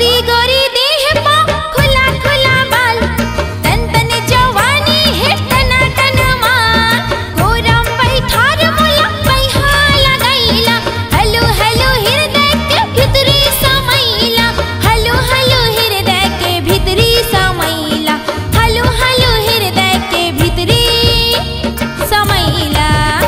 गोरी गोरी देह पा खुला खुला बाल तन तन जवानी है तना तन माल गोरम बैठार मोला बैहा लगैला हलो हलो हृदय के भीतरी समैला हलो हलो हृदय के भीतरी समैला हलो हलो हृदय के भीतरी समैला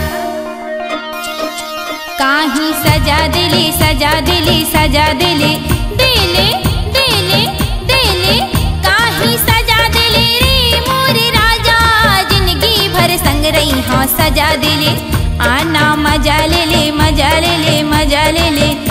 काही सजा दिली सजा दिली सजा दिली दिले दिले दिले काही सजा दिली रे मोरे राजा जिंदगी भर संग रही हाँ सजा दिले आना मजा ले ले मजा ले ले मजा ले ले